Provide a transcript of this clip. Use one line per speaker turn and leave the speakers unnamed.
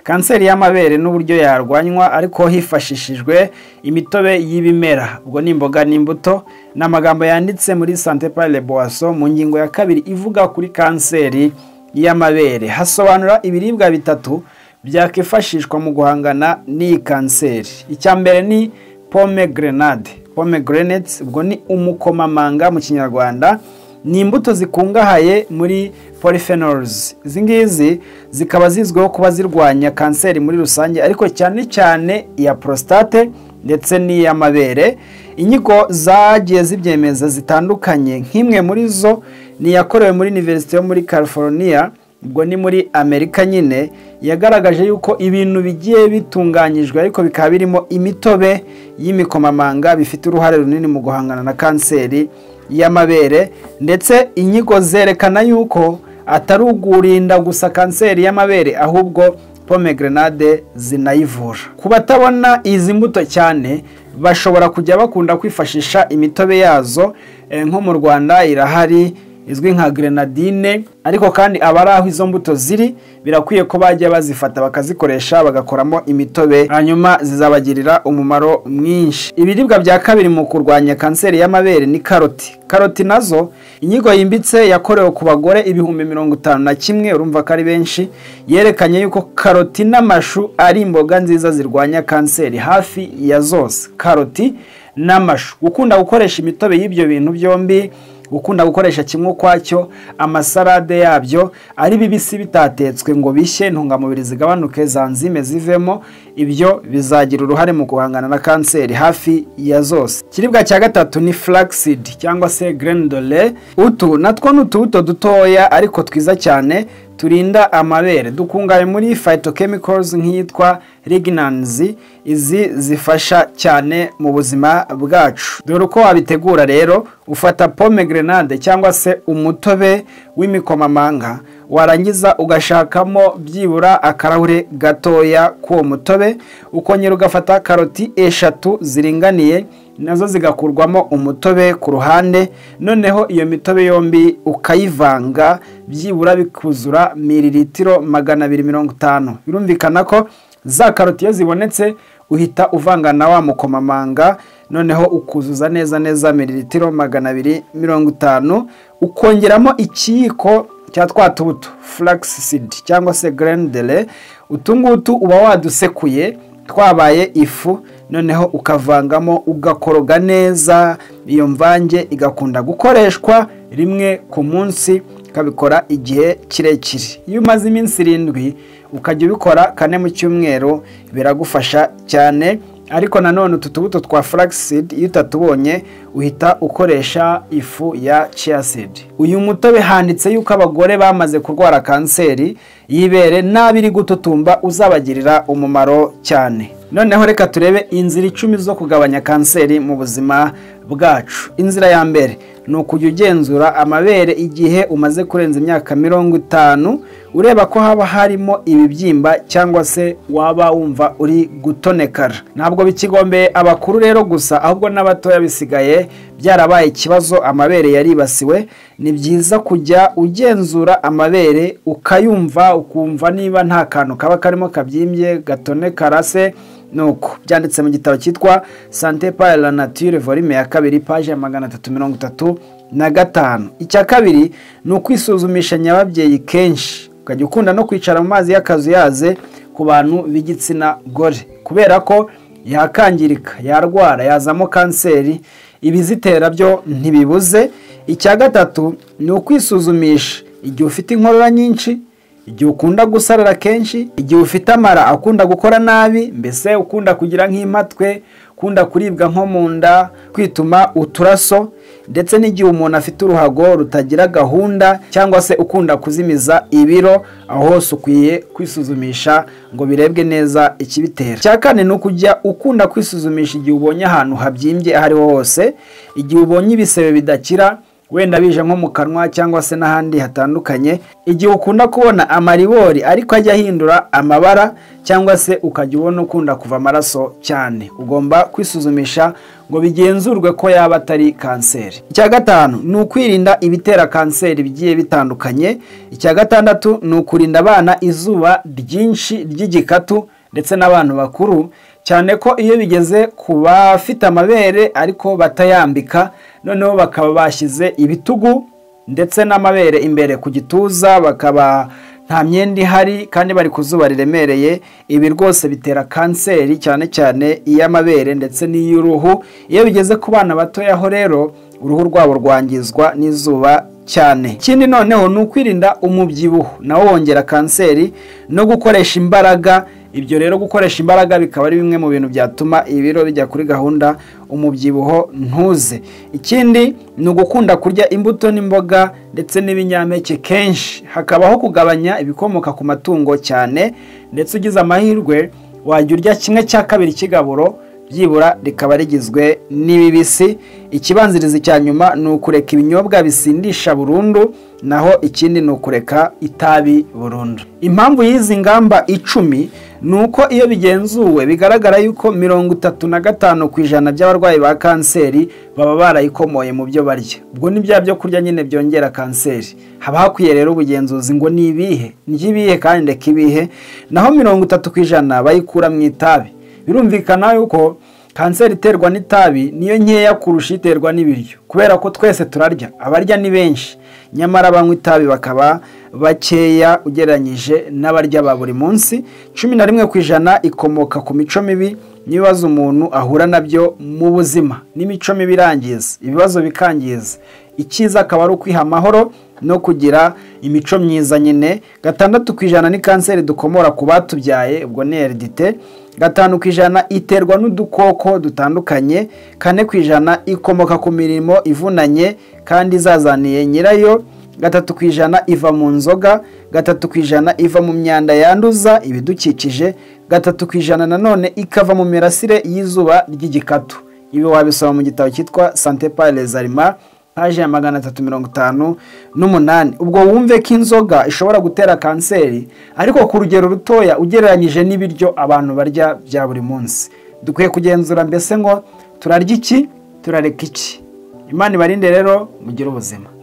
kanseri y'amabere n'uburyo yarwanywa ariko hifashishijwe imitobe y'ibimera ubwo ni imboga n'imbuto ni amagambo yanditse muri sante pale boaso mu ngingo ya kabiri ivuga kuri kanseri y'amabere hasobanura ibiribwa bitatu byakwifashishwa mu guhangana n'iyi kanseri icya mbere ni pome gerenade pome gerenete ubwo ni umukomamanga mu kinyarwanda ni imbuto zikungahaye muri polyphenols izi ngizi zikaba zizwiho kuba zirwanya kanseri muri rusange ariko cyane cyane iya prostate ndetse n'iy'amabere inyiko zagiye zibyemeza zitandukanye nk'imwe muri zo ni iyakorewe muri univerisite yo muri california ubwo ni muri amerika nyine yagaragaje yuko ibintu bigiye bitunganyijwe ariko bikaba birimo imitobe y'imikomamanga bifite uruhare runini mu guhangana na kanseri y'amabere ndetse inyigo zerekana yuko atari ugurinda gusa kanseri y'amabere ahubwo pome gerenade zinayivura ku batabona izi mbuto cyane bashobora kujya bakunda kwifashisha imitobe yazo nko mu rwanda irahari izwi nka gerenadine ariko kandi abari aho izo mbuto ziri birakwiye ko bajya bazifata bakazikoresha bagakoramo imitobe hanyuma zizabagirira umumaro mwinshi ibiribwa bya kabiri mu kurwanya kanseri y'amabere ni karoti karoti nazo inyigo yimbitse yakorewe ku bagore ibihumbi mirongo itanu na kimwe urumva ko ari benshi yerekanye yuko karoti n'amashu ari imboga nziza zirwanya kanseri hafi ya zose karoti n'amashu gukunda gukoresha imitobe y'ibyo bintu byombi ukunda gukoresha kimwe ukwacyo amasarade yabyo ari bibisi bitatetswe ngo bishye intungamubiri zigabanuke zanzime zivemo ibyo bizagira uruhare mu guhangana na kanseri hafi ya zose ikiribwa cya gatatu ni flaxseed cyangwa se grendole utu natwo ni utubuto dutoya ariko twiza cyane turinda amabere dukungahaye muri phytochemicals nk'iyitwa lignans izi zifasha cyane mu buzima bwacu dore uko wabitegura rero ufata pome gerenade cyangwa se umutobe w'imikomamanga warangiza ugashakamo byibura akarahure gatoya k'uwo mutobe ukongera ugafata karoti eshatu ziringaniye nazo zigakurwamo umutobe ku ruhande noneho iyo mitobe yombi ukayivanga byibura bikuzura miriritiro magana abiri mirongo itanu birumvikana ko za karoti iyo zibonetse uhita uvanga na wa mukomamanga noneho ukuzuza neza neza miriritiro magana abiri mirongo itanu ukongeramo ikiyiko cya twa tubuto flaxseed cyangwa se grendele utu ngutu uba wadusekuye twabaye ifu noneho ukavangamo ugakoroga neza iyo mvange igakunda gukoreshwa rimwe ku munsi ukabikora igihe kirekire iyo umaze iminsi irindwi ukajya ubikora kane mu cyumweru biragufasha cyane ariko nanone utu tubuto twa flaxseed iyo utatubonye uhita ukoresha ifu ya chiaseed uyu mutobe handitse yuko abagore bamaze kurwara kanseri y'ibere n'abiri gututumba uzabagirira umumaro cyane noneho reka turebe inzira icumi zo kugabanya kanseri mu buzima bwacu inzira ya mbere ni ukujya ugenzura amabere igihe umaze kurenza imyaka mirongo itanu ureba ko haba harimo ibibyimba cyangwa se waba wumva uri gutonekara ntabwo bikigombeye abakuru rero gusa ahubwo n'abatoya bisigaye byarabaye ikibazo amabere yaribasiwe ni byiza kujya ugenzura amabere ukayumva ukumva niba nta kantu kaba karimo kabyimbye gatonekara se nuko byanditse mu gitabo cyitwa sante pari la nature volume ya kabiri paje ya magana atatu mirongo itatu na gatanu icya kabiri ni ukwisuzumisha nyababyeyi kenshi ukajya ukunda no kwicara mu mazi y'akazuyaze ku bantu b'igitsina gore kubera ko yakangirika yarwara yazamo kanseri ibizitera byo ntibibuze icya gatatu ni ukwisuzumisha igihe ufite inkorora nyinshi igihe ukunda gusarara kenshi igihe ufite amara akunda gukora nabi mbese ukunda kugira nk'impatwe ukunda kuribwa nko mu nda kwituma uturaso ndetse n'igihe umuntu afite uruhago rutagira gahunda cyangwa se ukunda kuzimiza ibiro aho hose ukwiye kwisuzumisha ngo birebwe neza ikibitera icya kane ni ukujya ukunda kwisuzumisha igihe ubonye ahantu habyimbye aho ariho hose igihe ubonye ibisebe bidakira wenda bije nko mu kanwa cyangwa se n'ahandi hatandukanye igihe ukunda kubona amaribori ariko ajya ahindura amabara cyangwa se ukajya ubona ukunda kuva amaraso cyane ugomba kwisuzumisha ngo bigenzurwe ko yaba atari kanseri icya gatanu ni ukwirinda ibitera kanseri bigiye bitandukanye icya gatandatu ni ukurinda abana izuba ryinshi ry'igikatu ndetse n'abantu bakuru cyane ko iyo bigeze ku bafite amabere ariko batayambika noneho bakaba bashyize ibitugu ndetse n'amabere imbere ku gituza bakaba nta myenda ihari kandi bari ku zuba riremereye ibi rwose bitera kanseri cyane cyane iy'amabere ndetse n'iy'uruhu iyo bigeze ku bana batoyaho rero uruhu rwabo rwangizwa n'izuba cyane ikindi noneho ni ukwirinda umubyibuho nawo wongera kanseri no gukoresha imbaraga ibyo rero gukoresha imbaraga bikaba ari bimwe mu bintu byatuma ibiro bijya kuri gahunda umubyibuho ntuze ikindi ni ugukunda kurya imbuto n'imboga ndetse n'ibinyampeke kenshi hakabaho kugabanya ibikomoka ku matungo cyane ndetse ugize amahirwe wajya urya kimwe cya kabiri cy'igaburo byibura rikaba rigizwe n'ibibisi ikibanzirizi cya nyuma ni ukureka ibinyobwa bisindisha burundu naho ikindi ni ukureka itabi burundu impamvu y'izi ngamba icumi ni uko iyo bigenzuwe bigaragara yuko mirongo itatu na gatanu ku ijana by'abarwayi ba kanseri baba barayikomoye mu byo barya ubwo ni bya byo kurya nyine byongera kanseri haba hakwiye rero ubugenzuzi ngo ni ibihe ni ibihe kandi ndeka ibihe naho mirongo itatu ku ijana bayikura mu itabi birumvikana yuko kanseri iterwa n'itabi niyo nkeya kurusha iterwa n'ibiryo kubera ko twese turarya abarya ni benshi nyamara banywa itabi bakaba bakeya ugereranyije n'abarya ba buri munsi cumi na rimwe ku ijana ikomoka ku mico mibi n'ibibazo umuntu ahura nabyo mu buzima n'imico mibi irangiza ibibazo bikangiza icyiza akaba ari ukwiha amahoro no kugira imico myiza nyine gatandatu ku ijana ni kanseri dukomora ku batubyaye ubwo ni eridite gatanu ku ijana iterwa n'udukoko dutandukanye kane ku ijana ikomoka ku mirimo ivunanye kandi izazaniye nyirayo gatatu ku ijana iva mu nzoga gatatu ku ijana iva mu myanda yanduza ibidukikije gatatu ku ijana nanone ikava mu mirasire y'izuba ry'igikatu ibi wabisoma mu gitabo cyitwa sante pale zarima paje ya magana atatu mirongo itanu n'umunani ubwo wumve ko inzoga ishobora gutera kanseri ariko ku rugero rutoya ugereranyije n'ibiryo abantu barya bya buri munsi dukwiye kugenzura mbese ngo turarya iki turareka iki imana ibarinde rero mugire ubuzima